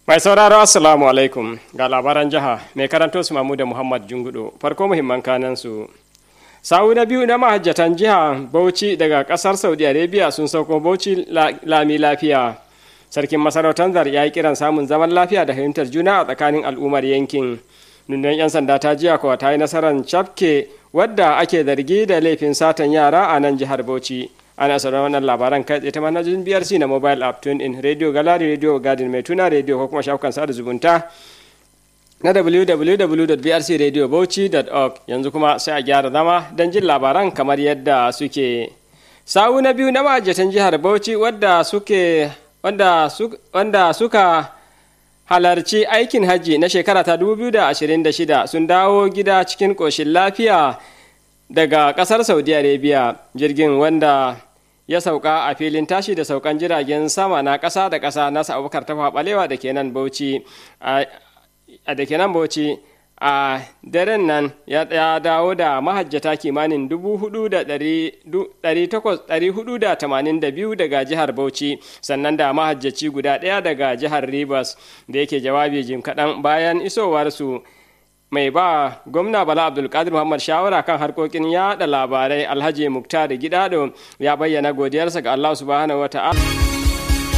Mai sauraro Assalamu alaikum ga labaran jiha mai karanto su mamu da Muhammad Jungudo farko muhimman kanan su. Sa'u na biyu na mahajjatan jiha Bauchi daga kasar Saudi Arabia sun sauko Bauchi lami lafiya. Sarkin masarautar zar ya yi kiran samun zaman lafiya da fahimtar juna a tsakanin al'ummar yankin. Nundan 'yan sanda ta jiya kuwa ta yi nasarar cafke wadda ake zargi da laifin satan yara a nan jihar Bauchi. ana sauran wannan labaran kai tsaye ta manhajin brc na mobile app tune in radio gallery radio garden mai tuna radio ko kuma shafukan sada zumunta na www.brcradiobauchi.org yanzu kuma sai a gyara zama don jin labaran kamar yadda suke sawu na biyu na ma'ajatan jihar bauchi wadda suke wanda suka halarci aikin hajji na shekara ta 2026 sun dawo gida cikin ƙoshin lafiya daga ƙasar saudi arabia jirgin wanda ya sauka a filin tashi da saukan jiragen sama na ƙasa da ƙasa na abubakar tafa balewa da ke nan bauchi a da ke nan bauchi a daren nan ya dawo da mahajjata kimanin 482 daga jihar bauchi sannan da mahajjaci guda ɗaya daga jihar rivers da yake jawabi jim kaɗan bayan isowarsu mai ba gwamna bala abdulkadir muhammad shawara kan harkokin yada labarai alhaji muktar gidado ya bayyana godiyarsa ga allah subhanahu wa ta'ala